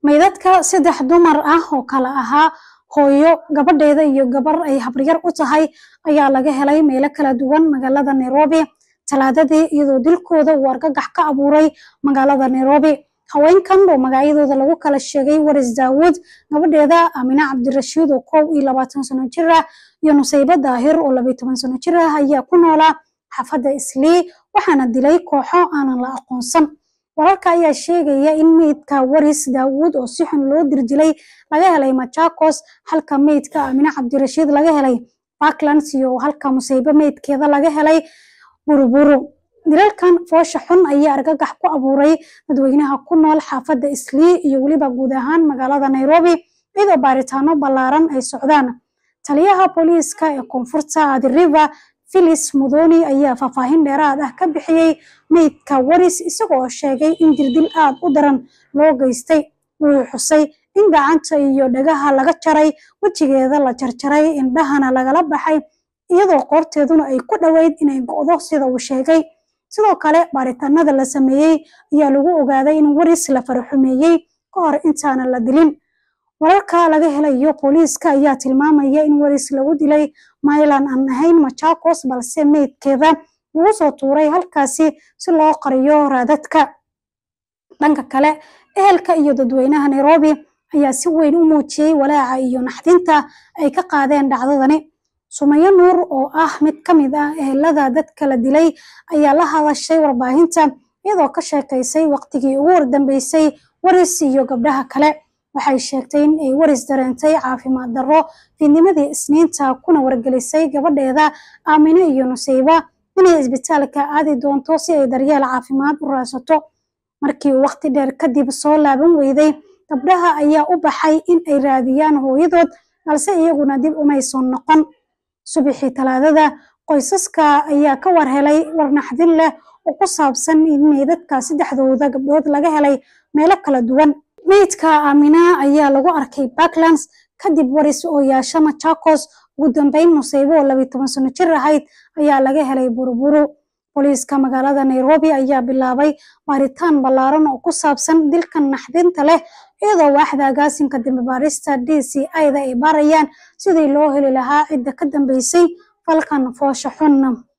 meydadka saddex dumar ah oo kala ahaa hooyo gabadheeda iyo gabar ay habaryar u tahay ayaa laga helay meelo kala duwan magaalada nairobi talaadadii iyadoo dilkooda uu argagax ka abuuray magaalada nairobi haweenkan oo magacyadooda lagu kala sheegay waris daawuud gabadheeda amine cabdirashiid oo kow iyo labaatan sano jir ah iyo nusaybe daahir oo labayo toban sano jir ah ayaa ku noolaa xaafadda islii waxaana dilay kooxo aanan la aqoonsan wararka ayaa sheegaya in meydka waris daawuud oo si xun loo dirjilay laga helay machakos halka meydka amine cabdirashiid laga helay parklands iyo halka musaybe meydkeeda laga helay buruburu dilalkan foosha xun ayaa argagax ku abuuray dadweynaha ku nool xaafadda islii iyo weliba guud ahaan magaalada nairobi iyadoo baaritaano ballaaran ay socdaan taliyaha booliiska ee koonfurta athi river philis mudoni ayaa faahfaahin dheeraad ah ka bixiyey meydka waris isagoo sheegay in dirdil aad u daran loo geystay wuxuu xusay in gacanta iyo dhagaha laga jaray wejigeeda la jarjaray indhahana lagala baxay iyadoo qoorteeduna ay ku dhoweyd inay go'do sida uu sheegay sidoo kale baaritaanada la sameeyey ayaa lagu ogaaday in waris la faraxumeeyey ka hor intaana la dilin wararka laga helayo booliiska ayaa tilmaamaya in waris lagu dilay maylan aan ahayn machakos balse meydkeeda lagu soo tuuray halkaasi si loo qariyo raadadka dhanka kale ehelka iyo dadweynaha nairobi ayaa si weyn u muujiyey walaaca iyo naxdinta ay ka qaadeen dhacdadani sumayo nuur oo ah mid ka mid ah ehelada dadka la dilay ayaa la hadashay warbaahinta iyadoo ka sheekaysay waqtigii ugu wardambeysay waris iyo gabdhaha kale waxay sheegtay in ay waris dareentay caafimaad darro fiidnimadii isniinta kuna wargelisay gabadheeda aamine iyo nusayba inay isbitaalka aadi doonto si ay daryeel caafimaad u raadsato markii uu waqti dheer kadib soo laaban weyday gabdhaha ayaa u baxay in ay raadiyaan hooyadood balse iyaguna dib umayson noqon subaxii talaadada qoysaska ayaa ka war helay war naxdin leh oo ku saabsan in meydadka saddexdooda gabdhood laga helay meelo kala duwan meydka aamina ayaa lagu arkay backlands kadib waris oo yaasha machakos ugu dambeyn nusaybo oo labayo toban sano jir ahayd ayaa laga helay buruburu booliiska magaalada nairobi ayaa bilaabay baaritaan ballaaran oo ku saabsan dilkan naxdinta leh iyadoo waaxda agaasinka dambe baarista d c ida ay baarayaan sidii loo heli lahaa cidda ka dambeysay falkan foosha xun